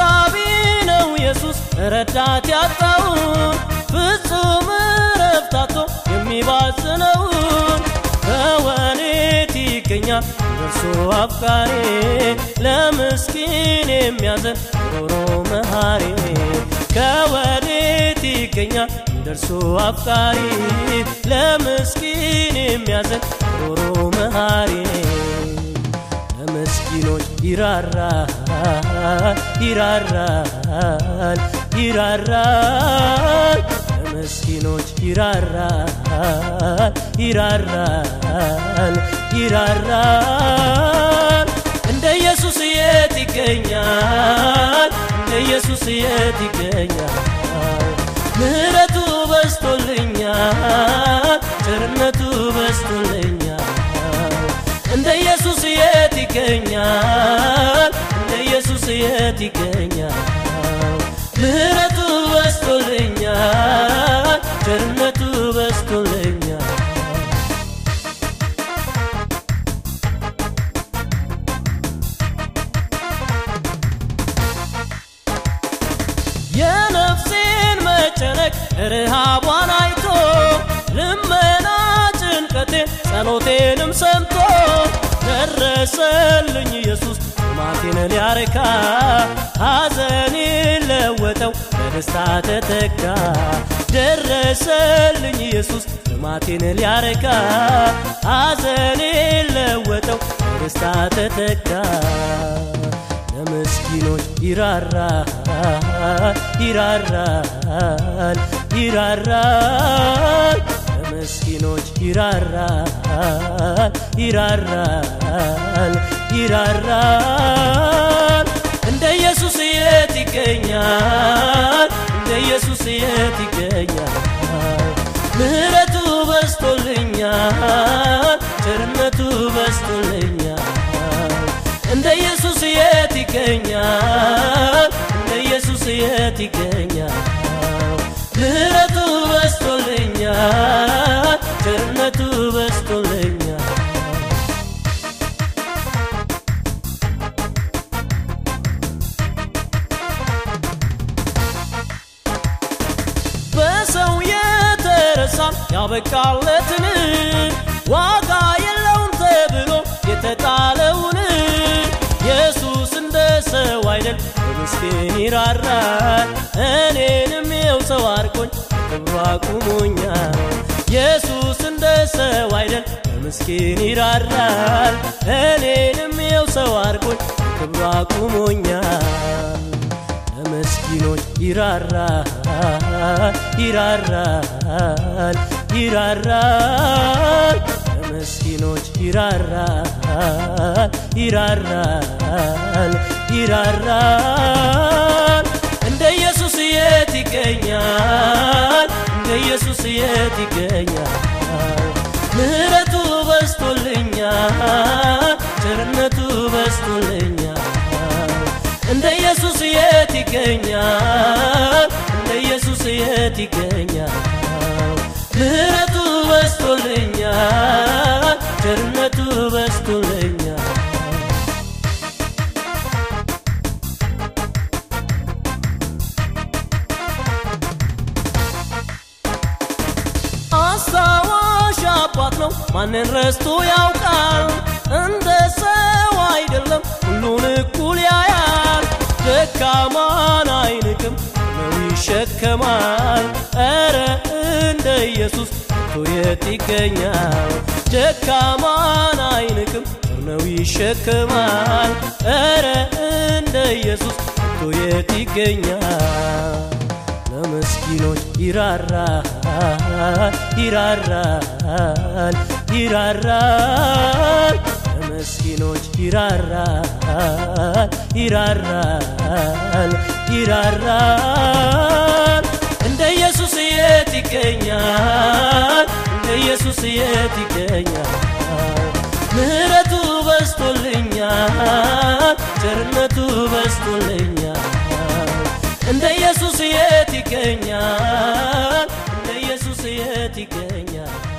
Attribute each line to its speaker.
Speaker 1: ሰብሳቢ ነው ኢየሱስ ረዳት ያጣውን ፍጹም ረፍታቶ የሚባዝነውን ከወዴት ይገኛል እርሱ አፍቃሪ ለምስኪን የሚያዘን ሮሮ መሃሪ ከወዴት ይገኛል እንደርሱ አፍቃሪ ለምስኪን የሚያዘን ሮሮ መሃሪ ለምስኪኖች ይራራል ይራራል ይራራል ለምስኪኖች ይራራል ይራራል ይራራል እንደ ኢየሱስ የት ይገኛል እንደ ኢየሱስ የት ይገኛል ምህረቱ በስቶልኛል ቸርነቱ በስቶልኛል እንደ ኢየሱስ የት ይገኛል እንደ ኢየሱስ የት ይገኛል ምህረቱ በስቶልኛል ቸርነቱ በስቶልኛል የነፍሴን መጨነቅ ርሃቧን አይቶ ልመና ጭንቀቴን ጸሎቴንም ሰምቶ ደረሰልኝ ኢየሱስ ጥማቴን ሊያረካ ሐዘኔን ለወጠው በደስታ ተተካ ደረሰልኝ ኢየሱስ ጥማቴን ሊያረካ ሐዘኔን ለወጠው በደስታ ተተካ ለምስኪኖች ይራራል ይራራል ይራራል ለምስኪኖች ይራራል ይራራል ይራራል እንደ ኢየሱስ የት ይገኛል እንደ ኢየሱስ የት ይገኛል ምህረቱ በስቶልኛል ቸርነቱ በስቶልኛል እንደ ኢየሱስ የት ይገኛል እንደ ኢየሱስ የት ይገኛል ምህረቱ በስቶልኛል ቸርነቱ በስቶልኛል በሰው የተረሳን ያበቃለትን ዋጋ የለውም ተብሎ የተጣለውን ኢየሱስ እንደ ሰው አይደል በምስኪን ይራራል እኔንም የው ሰው አርቆኝ ክብሩ አቁሞኛል ኢየሱስ እንደ ሰው አይደል በምስኪን ይራራል እኔንም የው ሰው አርቆኝ ክብሩ አቁሞኛል ለምስኪኖች ይራራል ይራራል ይራራል ለምስኪኖች ይራራል ይራራል ይራራል እንደ ኢየሱስ የት ይገኛል እንደ ኢየሱስ የት ይገኛል ምህረቱ በስቶልኛል ቸርነቱ በስቶልኛል እንደ ኢየሱስ የት ይገኛል እንደ ኢየሱስ የት ይገኛል ምህረቱ በስቶልኛል ቸርነቱ በስቶልኛል አስታዋሽ አባት ነው ማንን ረስቶ ያውቃል እንደ ሰው አይደለም ሁሉን እኩል ያያል ደካማን አይንቅም ነው ይሸከማል ኧረ እንደ ኢየሱስ ቶ የት ይገኛል ደካማን አይንቅም ነው ይሸከማል ኧረ እንደ ኢየሱስ ቶ የት ይገኛል ለምስኪኖች ይራራል ይራራል ይራራል ለምስኪኖች ይራራል ይራራል ይራራል እንደ ኢየሱስ የት ይገኛል እንደ ኢየሱስ የት ይገኛል ምህረቱ በስቶልኛል ቸርነቱ በስቶልኛል እንደ ኢየሱስ የት ይገኛል እንደ ኢየሱስ የት ይገኛል